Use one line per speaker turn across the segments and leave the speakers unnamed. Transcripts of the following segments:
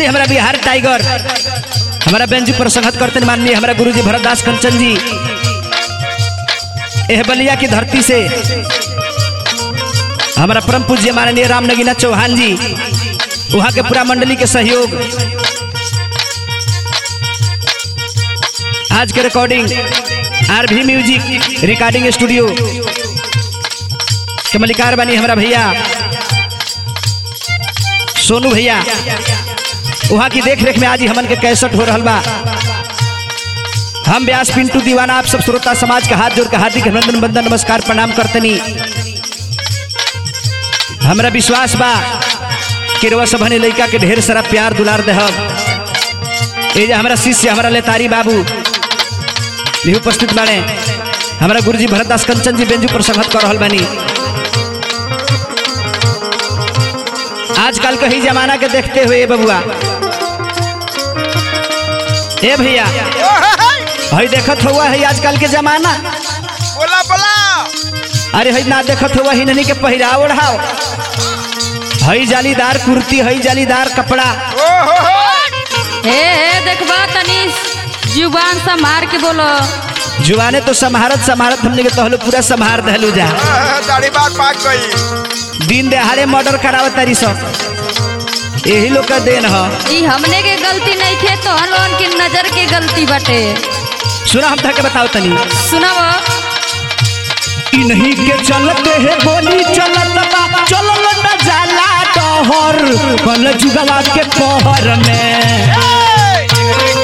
हमारा बिहार टाइगर हमारा बेंजू पर संगत करते माननीय हमारा गुरुजी भरतदास कंचन जी एह बलिया की धरती से हमारा परम पूज्य माननीय राम नगीना चौहान जी वहाँ के पूरा मंडली के सहयोग आज के रिकॉर्डिंग आर भी म्यूजिक रिकॉर्डिंग स्टूडियो के मलिकार बानी हमारा भैया सोनू भैया वहाँ की देख रेख में आज ही हमन के कैसेट हो रहा बा हम व्यास पिंटू दीवाना आप सब श्रोता समाज का हाथ जोड़ के हार्दिक अभिनंदन बंदन नमस्कार प्रणाम करतनी हमरा विश्वास बा कि रउआ सबने लड़का के ढेर सारा प्यार दुलार देहब ये जे हमारा शिष्य हमारा लेतारी बाबू भी उपस्थित बाड़े हमारा गुरुजी भरतदास कंचन जी बेंजू पर संगत कर रहल बानी आजकल के ही जमाना के देखते हुए बबुआ ए भैया हई देखत हुआ है आजकल के जमाना
बोला बोला
अरे हई ना देखत हुआ ही नहीं के पहिराव ओढ़ाव हई जालीदार कुर्ती हई जालीदार कपड़ा
ओ हो हो
हे हे देखबा तनी जुबान संभार के बोलो
जुआने तो समारत समारत हमने के तहलो पूरा संभार दहलू जा
आह, दाढ़ी बार पाक गई
दिन दहाड़े मर्डर करावत तारी सब यही लोग का देन ह
ई हमने के गलती नहीं थे तो हम लोगन की नजर के गलती बटे
सुना हम था के बताओ तनी
सुनब
इन्हीं के चलते है गोली चलत बा चलल न जाला डहर कल जुगवा के पहर में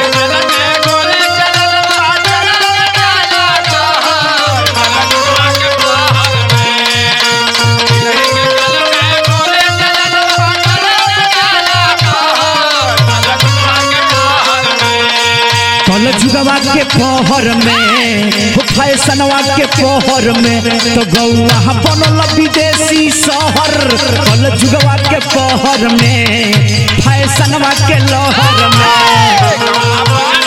कल जुगवा के पहर में हो फैशनवा के पहर में तो गौआ बनल विदेशी शहर कल जुगवा के पहर में फैशनवा के लहर में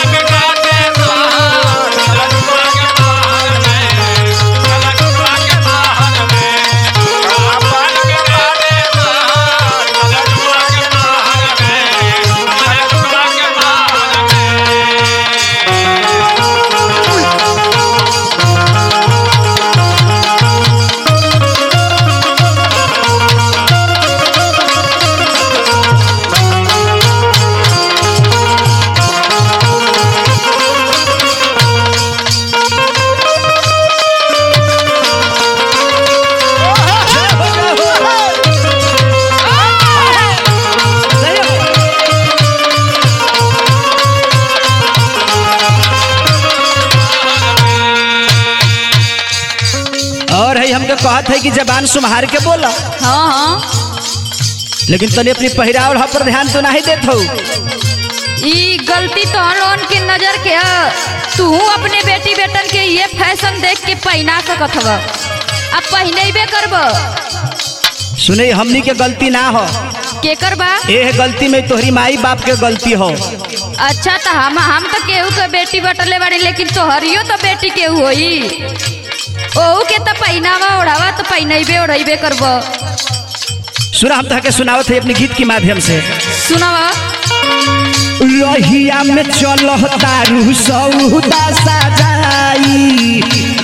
और है हमके कहत है कि जबान सुम्हार के बोला
हाँ हाँ
लेकिन तनी अपनी पहिरावल पर ध्यान तो नहीं देत हो
ई गलती तो हम लोगन की नजर के ह तू अपने बेटी बेटन के ये फैशन देख के पहना सकत हव अब पहनेबे करब
सुने हमनी के गलती ना हो
के करबा
एह गलती में तोहरी माई बाप के गलती हो
अच्छा तो हम हम तो केहू के बेटी बटले बाड़ी लेकिन तोहरियो तो बेटी केहू होई ओहू के तो पहनावा ओढ़ावा तो पहनेबे ओढ़ेबे करब
सुना हम तहके सुनावत है अपने गीत के माध्यम से
सुनवा
रहिया में चल तारू सौदा सजाई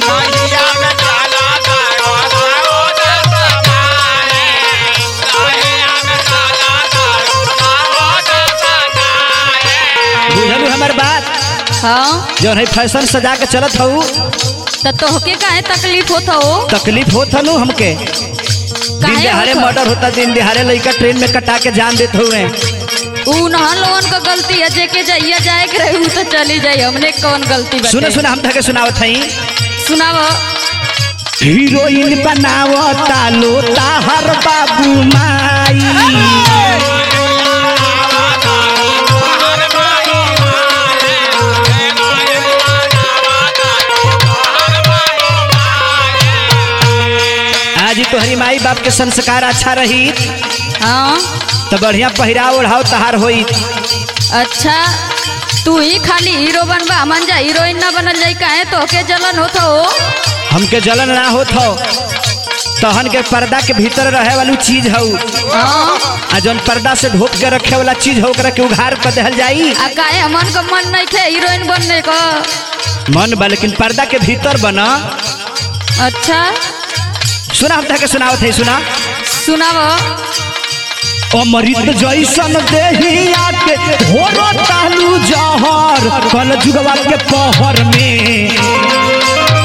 बुझलू हमर बात
हाँ
जो है फैशन सजा के चलत हूँ
तो तोहके काहे तकलीफ होत हो
तकलीफ होत हनु हमके दिन
काहे
दिहाड़े
होत ह?
मर्डर होता दिन दिहाड़े लड़का ट्रेन में कटा के जान देत हुए
ऊ नहन लोगन का गलती है जेके जाइया जाए के रही ऊ तो चली जाई हमने कौन गलती बाटे
सुने सुने हम तहके सुनावत हई
सुनाव
हीरोइन बनावता लो ताहर बाबू माई आज ही तोहरी माई बाप के संस्कार अच्छा रही
हाँ
तो बढ़िया पहिराव ओढ़ाव तहार होई
अच्छा तू ही खाली हीरो बनबा हमन जा हीरोइन ना बनल जाई काहे तोहके जलन होत हो
हमके जलन ना होत हो तहन के पर्दा के भीतर रहे वाली चीज हऊ
हाँ
आ जौन पर्दा से ढोप के रखे वाला चीज हो ओकरा के उघार कर देहल जाई
आ काहे हमन का मन नहीं थे हीरोइन बनने का
मन बा लेकिन पर्दा के भीतर बना
अच्छा
सुना हम के सुनावत है सुना
सुनाव
अमृत जैसन देहिया के होरो तालू जहर कल जुगवा के पहर में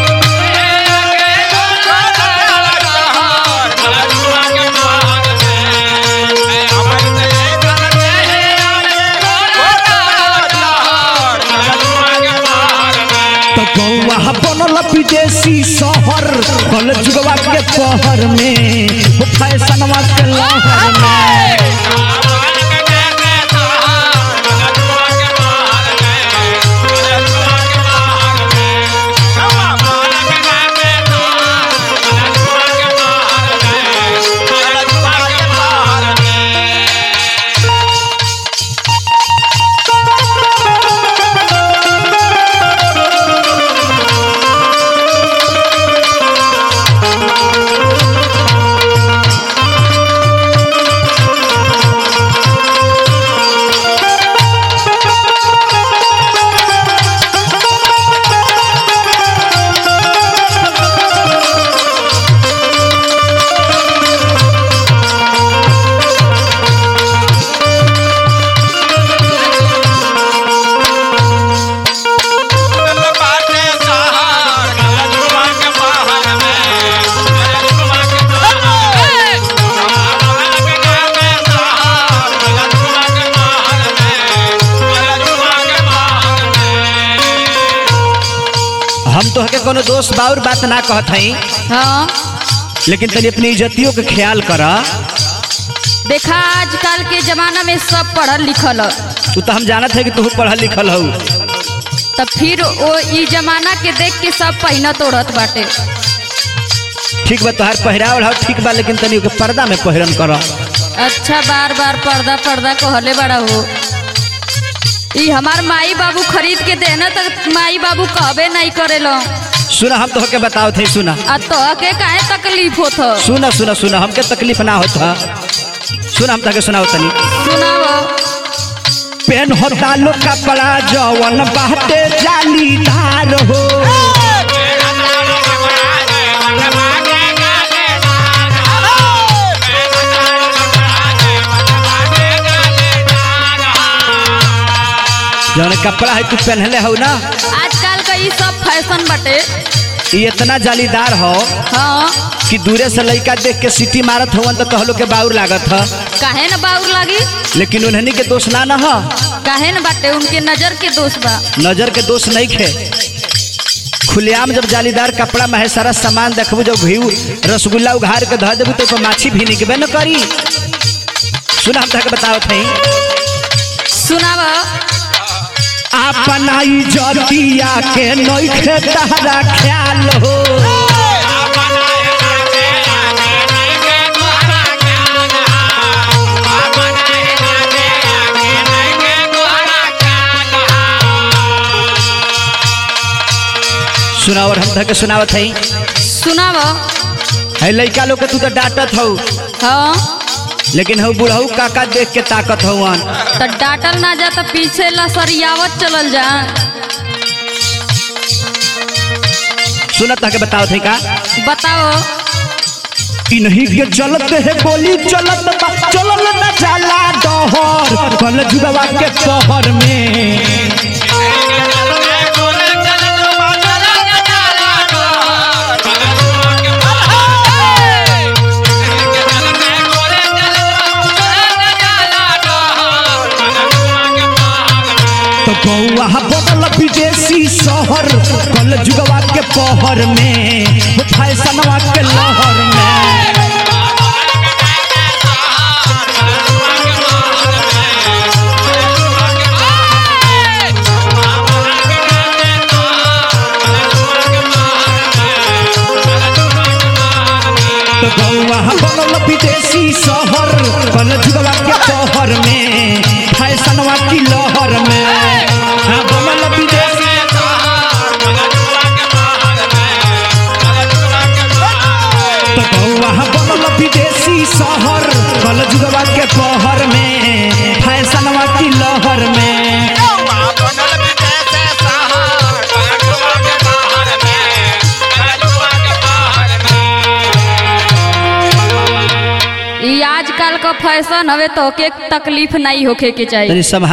तो गौवा बनल विदेशी शहर कल जुगवा के पहर में हो फैशनवा के लहर में हम तो के कोनो दोस्त बाउर बात ना कहत हई
हाँ
लेकिन तनी अपनी इज्जतियों के ख्याल कर
देखा आजकल के जमाना में सब पढ़ल लिखल ह।
तू तो हम जानत है कि तू पढ़ल लिखल हऊ
तब फिर वो ई जमाना के देख के सब पहिनत ओढ़त बाटे
ठीक बा तोहार पहिरावल हो ठीक बा लेकिन तनी ओके पर्दा में पहिरन कर
अच्छा बार बार पर्दा पर्दा कहले बड़ा हो ई हमार माई बाबू खरीद के देना तक माई बाबू कहबे नहीं करेलो
सुना हम तो के बताओ थे सुना
आ तो के काहे तकलीफ होत ह?
सुना सुना सुना हमके तकलीफ ना होता सुना हम तके सुनाओ तनी
सुनाव
पेन होता लो कपड़ा जवन बाटे जालीदार हो जवन कपड़ा है तू पहनले हो ना
आजकल का ई सब फैशन बाटे
ये इतना जालीदार हो
हाँ
कि दूरे से लड़का देख के सीटी मारत होवन तो कहलो के बाउर लागत ह
काहे न बाउर लागी
लेकिन उन्हनी के दोष ना न ह
काहे न बाटे उनके नजर के दोष बा
नजर के दोष नहीं खे खुलेआम जब जालीदार कपड़ा में है सारा सामान देखबू जब घी रसगुल्ला उघार के धर देबू तो ओपर माछी भी निकबे न करी सुना हम तक बताओ थे
सुनाव
अपना इज्जतिया के नइखे तहरा ख्याल हो सुनाओ और हम तक सुनावत है
सुनाव
है लड़का लोग के तू तो डांटत हो
हाँ
लेकिन हो बुढ़ऊ काका देख के ताकत हवन
तो डांटल ना जा तो पीछे लसरियावत चलल जा
सुनत के बताओ थे का
बताओ
इन्हीं के चलत है गोली चलत बा चलल न जाला डहर कल जुगवा के पहर में तो गौआ बदल विदेशी शहर कल जुगवा के पहर में हो फैशनवा के लहर में तो गौआ बनल विदेशी शहर कल जुगवा के पहर में फैशनवा की लहर में हाँ, बनल विदेशी तो गौआ शहर कल जुगवा के पहर में फैशनवा की लहर में
बनल विदेश शहर कलजुआ के बाहर में कलजुआ के बाहर में
ई आजकल का फैशन हवे तो के तकलीफ नहीं होखे के चाहिए
तनी सब